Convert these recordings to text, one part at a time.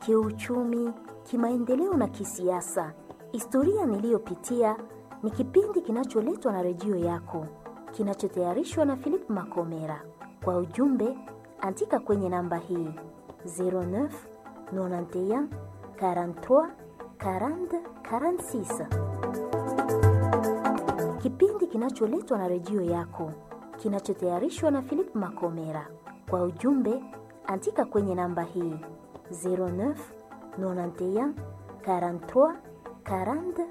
kiuchumi, kimaendeleo na kisiasa. Historia niliyopitia ni kipindi kinacholetwa na redio yako, kinachotayarishwa na Philip Makomera. Kwa ujumbe, andika kwenye namba hii 09 91 43 40 46. Kipindi kinacholetwa na redio yako, kinachotayarishwa na Philip Makomera. Kwa ujumbe, andika kwenye namba hii 09 91 43 40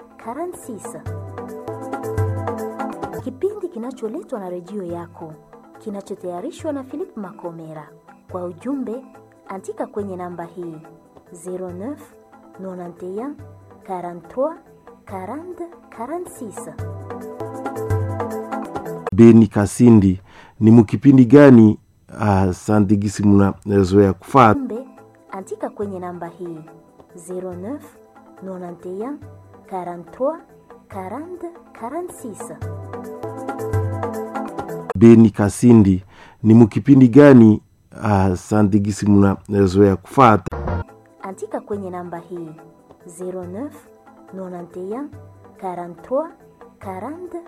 46. Kipindi kinacholetwa na redio yako, kinachotayarishwa na Philip Makomera. Kwa ujumbe, andika kwenye namba hii 09 91 43 40 46. Beni Kasindi, ni mukipindi gani asante gisi mnazoea kufata? Ujumbe, andika kwenye namba hii 09 91 43 40 46. Beni Kasindi, ni mukipindi gani asante gisi mnazoea kufata? Andika kwenye namba hii 09 91 43 40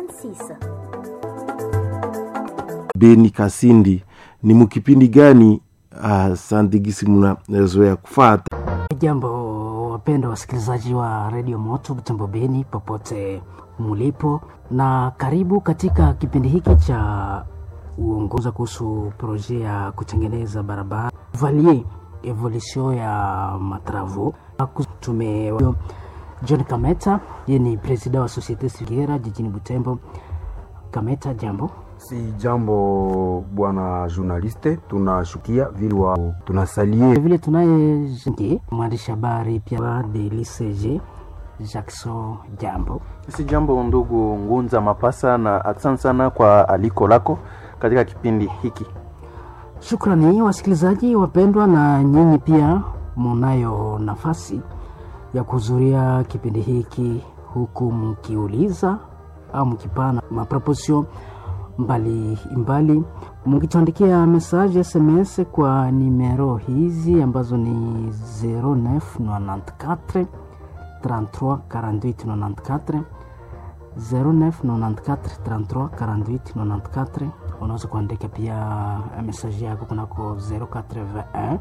46. Beni Kasindi, ni mukipindi gani asante gisi mnazoea kufata? Jambo wapenda wasikilizaji wa redio Moto Butembo Beni, popote mulipo, na karibu katika kipindi hiki cha uongoza kuhusu proje ya kutengeneza barabara valie evolution ya matravo. Tume John Kameta, yeye ni presida wa Societe Civile jijini Butembo. Kameta, jambo. Si jambo bwana journaliste, tunashukia vile wa tunasalie vile tunaye mwandishi habari pia de LCG Jackson, jambo. Si jambo ndugu Ngunza Mapasa, na asante sana kwa aliko lako katika kipindi hiki. Shukrani wasikilizaji wapendwa, na nyinyi pia munayo nafasi ya kuhudhuria kipindi hiki huku mkiuliza au mkipana maproposio mbalimbali mukituandikia message SMS kwa nimero hizi ambazo ni 0994 33 48 94 0994 33 48 94. Unaweza kuandika pia message yako kunako 081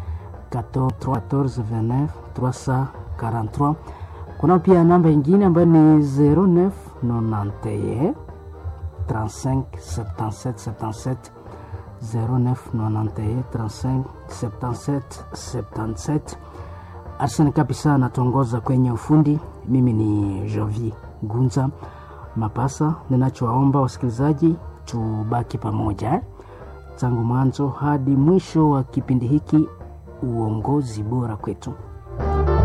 14 29 343. Kuna pia namba ingine ambayo ni 0991 35 77 77 0991 35 77 77. Arsene kabisa anatuongoza kwenye ufundi. Mimi ni Jovi Gunza Mapasa. Ninachowaomba wasikilizaji, tubaki pamoja eh, tangu mwanzo hadi mwisho wa kipindi hiki. Uongozi bora kwetu.